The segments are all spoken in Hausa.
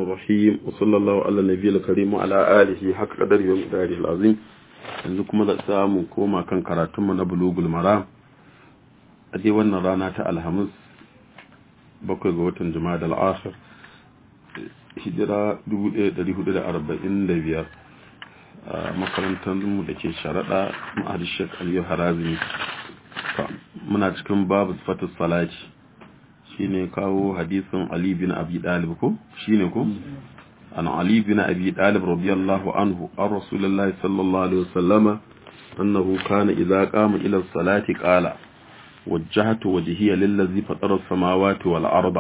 الرحيم وصلى الله على النبي الكريم وعلى آله حق قدره ومقداره العظيم yanzu kuma da samu koma kan karatunmu na bulugul maram a dai wannan rana ta alhamis bakwai ga watan jima'a da al'asar hijira 1445 a makarantarmu da ke sharaɗa ma'adar shek aliyu harazini muna cikin babu fatis salati shine kawo hadisin ali bin abi dalib ko shine ko عن علي بن أبي طالب رضي الله عنه عن رسول الله صلى الله عليه وسلم أنه كان إذا قام إلى الصلاة قال وجهت وجهي للذي فطر السماوات والأرض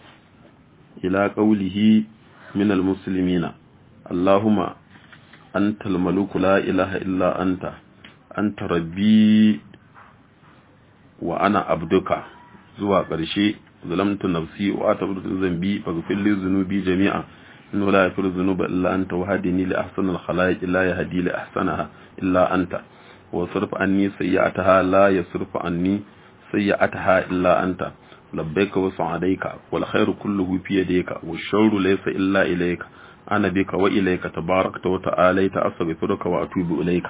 إلى قوله من المسلمين اللهم أنت الملك لا إله إلا أنت أنت ربي وأنا عبدك زوا قرشي ظلمت نفسي وأتبرت ذنبي فاغفر لي ذنوبي جميعا إنه لا يغفر الذنوب إلا أنت وهدني لأحسن الخلائق لا يهدي لأحسنها إلا أنت وصرف عني سيئتها لا يصرف عني سيئتها إلا أنت لبيك وسعديك والخير كله في يديك والشر ليس إلا إليك أنا بك وإليك تباركت وتعاليت أستغفرك وأتوب إليك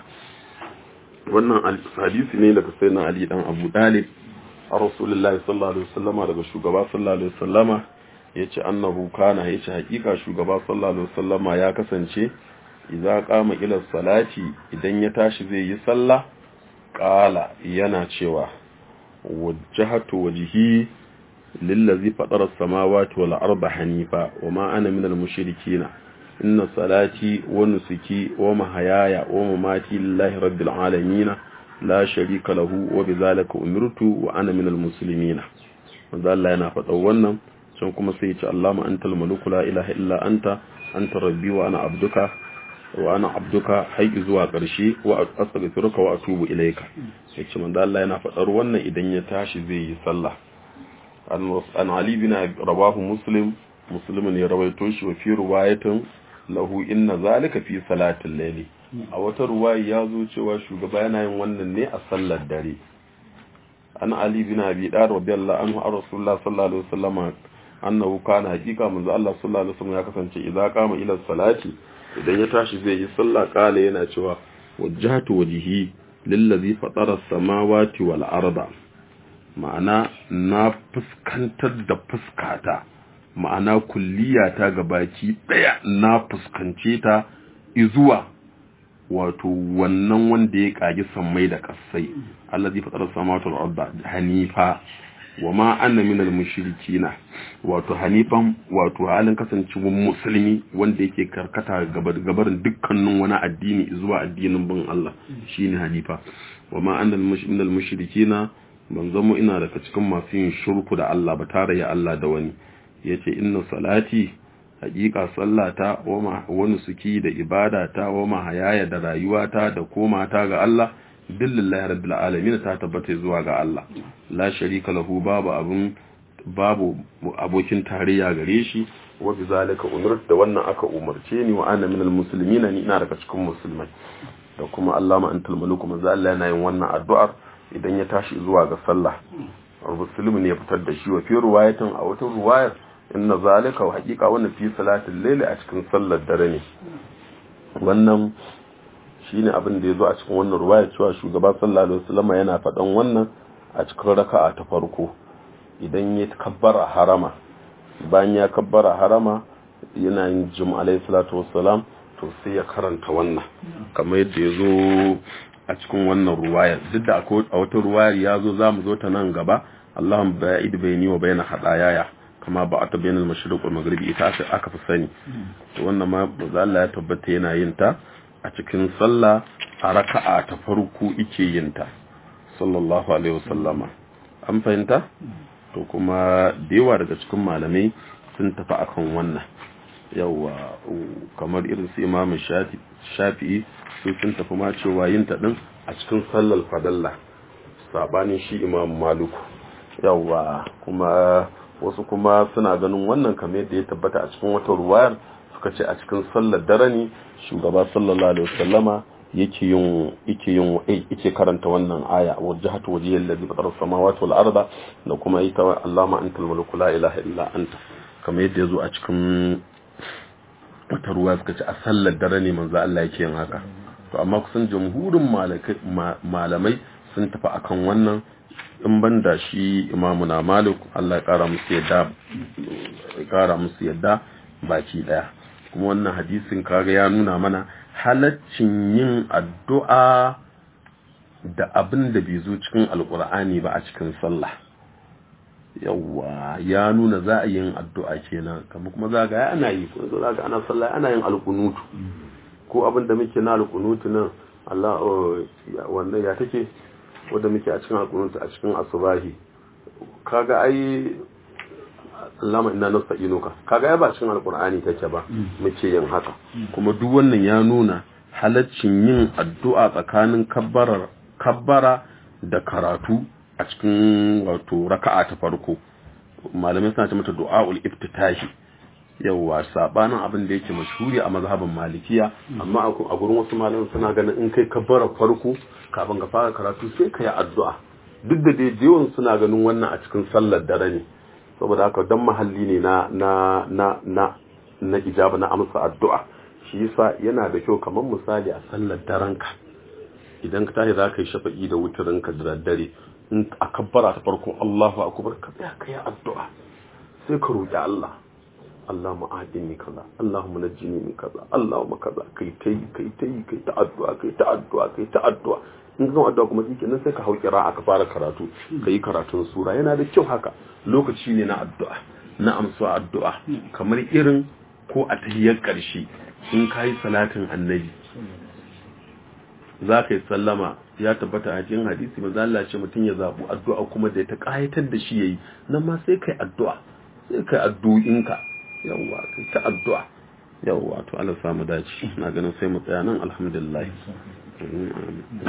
wannan hadisi ne daga sayyidina Ali dan Abu Talib a Rasulullahi sallallahu alaihi wasallama daga shugaba sallallahu alaihi wasallama ya ce annahu kana ya ce hakika shugaba sallallahu alaihi wasallama ya kasance idza qama ila salati idan ya tashi zai yi sallah qala yana cewa wajjahatu wajhi lillazi fatara as-samawati wal arda hanifa wama ana minal mushrikeen inna salati wa nusuki wa mahayaya wa mamati lillahi rabbil alamin la sharika lahu wa bidhalika umirtu wa ana minal muslimin manzo Allah yana faɗa wannan can kuma sai ce Allahumma antal maluku la ilaha illa anta anta rabbi wa ana abduka wa ana abduka har zuwa ƙarshe wa astaghfiruka wa atubu ilayka yace manzo Allah yana faɗar wannan idan ya tashi zai yi sallah an Ali bin rawahu muslim muslim ne rawaito shi wa fi riwayatin lahu inna zalika fi salatil layli a wata ruwaya ya zo cewa shugaba yana yin wannan ne a sallar dare an Ali bin Abi Dar radiyallahu anhu ar rasulullah sallallahu alaihi wasallam annahu kana hakika manzo Allah sallallahu alaihi wasallam ya kasance idza qama ila salati idan ya tashi zai yi sallah kala yana cewa wajjahtu wajhi lillazi fatara as-samawati wal arda ma'ana na fuskantar da fuskata ma'ana kulliyata ga baki daya na fuskance ta izuwa wato wannan wanda ya kage sammai da kasai allazi fatara as-samawati wal arda hanifa wa ma anna minal mushrikina wato hanifan wato halin kasancewar musulmi wanda yake karkata gabarin dukkanin wani addini zuwa addinin bin Allah shine hanifa wa ma anna minal mushrikina ban zamo ina daga cikin masu yin shirku da Allah ba tare ya Allah da wani yace inna salati hakika sallata wa wani suki da ibadata wa mahayaya da rayuwata da komata ga Allah billahi rabbil alamin ta tabbata zuwa ga Allah la sharika lahu babu abun babu abokin tarayya gare shi wa bizalika umirt da wannan aka umarce ni wa ana minal muslimin ni ina daga cikin musulmai da kuma Allahumma antal maliku manzo Allah yana yin wannan addu'ar idan ya tashi zuwa ga sallah muslim ne ya fitar da shi wa fi riwayatin a wata riwayar inna zalika wa haqiqa wannan fi salatil layli a cikin sallar dare ne wannan shine abin da ya zo a cikin wannan ruwaya cewa shugaba sallallahu alaihi wasallam yana faɗan wannan a cikin raka'a ta farko idan ya kabbara harama bayan ya kabbara harama yana yin jum alaihi salatu wassalam to sai ya karanta wannan kamar yadda ya zo a cikin wannan ruwaya duk da a wata ruwayar ya zo za mu zo ta nan gaba Allahumma ba'id bayni wa bayna hadayaya kama ba ta bainal mashriq wal maghribi ita aka fi sani to wannan ma Allah ya tabbata yana yin ta a cikin sallah a raka'a ta farko ike yin ta sallallahu alaihi wasallama an fahimta to kuma da yawa daga cikin malamai sun tafi akan wannan yawa kamar irin su imamu shafi'i su sun tafi ma cewa yin ta din a cikin sallar fadalla sabanin shi imamu maluku yawa kuma wasu kuma suna ganin wannan kamar yadda ya tabbata a cikin wata ruwayar suka ce a cikin sallar dare ne shugaba sallallahu alaihi wasallama yake yin yake yin yake karanta wannan aya wajhatu wajhiyal ladhi fatara samawati wal arda da kuma ita Allahumma antal mulku la ilaha illa anta kamar yadda yazo a cikin wata ruwa suka ce a sallar dare ne manzo Allah yake yin haka to amma kusan jamhurin malamai sun tafi akan wannan in banda shi imamu na malik Allah ya kara musu yadda ya kara musu yadda baki daya kuma wannan hadisin kaga ya nuna mana halaccin yin addu'a da abin da bai zo cikin alkur'ani ba a cikin sallah yawa ya nuna za a yin addu'a kenan kamar kuma za ga ana yi ko za ga ana sallah ana yin alkunutu ko abin da muke na alkunutu nan Allah wannan ya take wanda muke a cikin alkunutu a cikin asubahi kaga ai Allahumma inna nasta'inuka kaga ai ba cikin alkur'ani take ba muke yin haka kuma duk wannan ya nuna halaccin yin addu'a tsakanin kabbarar kabbara da karatu a cikin wato raka'a ta farko malamai suna ce mata du'aul iftitahi yawa sabanin abin da yake mashhuri a mazhabin malikiya amma a gurin wasu malamai suna ganin in kai kabbara farko kafin ka fara karatu sai ka yi addu'a duk da dai yawan suna ganin wannan a cikin sallar dare ne saboda haka dan mahalli ne na na na na na ijaba na amsa addu'a shi yasa yana da kyau kamar misali a sallar daren ka idan ka tashi za ka yi shafa'i da wutarin ka da daddare in a kabbara ta farko Allahu akbar ka tsaya ka yi addu'a sai ka roki Allah Allahumma ahdini kaza Allahumma najjini min kaza Allahumma kaza kai tai kai tai kai ta addu'a kai ta addu'a kai ta addu'a in ka addu'a kuma shike nan sai ka hau kira aka fara karatu kai karatun sura yana da kyau haka lokaci ne na addu'a na amsa addu'a kamar irin ko a tahiyyar karshe in kai salatin annabi za ka yi sallama ya tabbata a cikin hadisi manzo Allah ce mutum ya zabu addu'a kuma da ta kayatar da shi yayi nan ma sai kai addu'a sai kai addu'inka yawwa kai ta addu'a yawwa to Allah samu dace na ganin sai mu tsaya nan alhamdulillah